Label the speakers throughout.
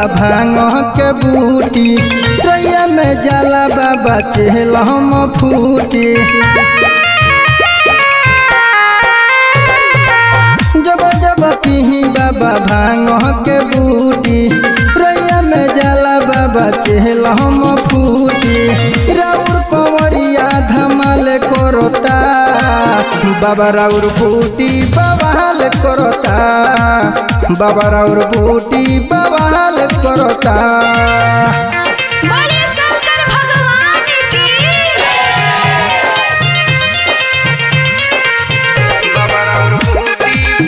Speaker 1: भांग के बूटी रैया में जाला बाबा चेहल हम फूटी जब जब पीही बाबा भांग के बूटी रैया में जाला बाबा चेहल हम फूटी राउर कंवरिया धमाल करता बाबा राउर फूटी बवाल करता बाबा राउर फूटी बवाल करता
Speaker 2: बोले शंकर भगवान की
Speaker 1: बाबा राउर फूटी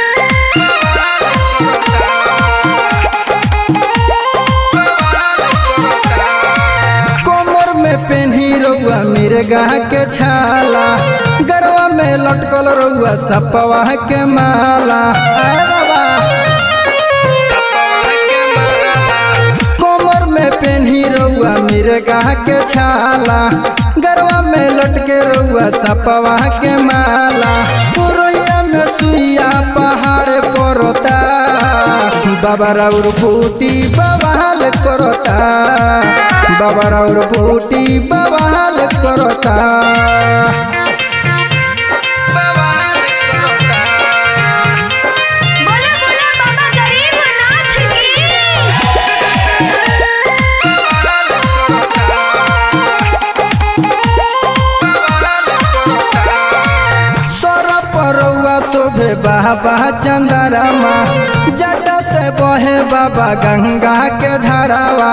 Speaker 1: कमर में पेन्ही रउआ मिर्गा के छाला गरवा में लटकल रउआ सपवा के माला आय बाबा। कमर में पेन्ही रउआ मिर्गा के छाला गरवा में लटके रउआ सपवा के माला पुरैया में सुइया पहाड़ पड़ता बाबा राउर फूटी बवाल करता बाबा राउर फूटी बवाल करता बवाल करता
Speaker 2: बोले बोले बाबा गरीबनाथ की
Speaker 1: सौरभ परौआ शोभे बाबा चंदरमा जट से बहे बाबा गंगा के धारावा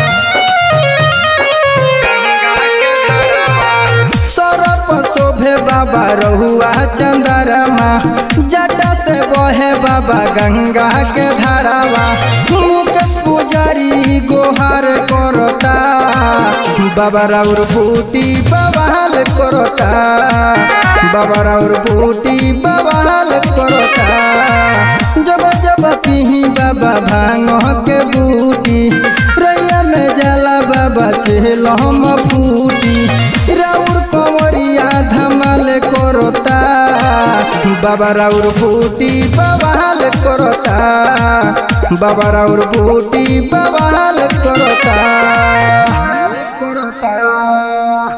Speaker 1: सौरभ शोभे बाबा रहुआ चंदरमा जट से बहे बाबा गंगा के धारावा मुकेश पुजारी गोहार करता बाबा राउर फूटी बवाल करता बाबा राउर फूटी बवाल करता जब जब पीही बाबा भांग के बूटी रैया में जाला बाबा चेहल हम फूटी राउर कंवरिया धमाल करता बाबा राउर फूटी बवाल करता बाबा राउर फूटी बवाल करता करता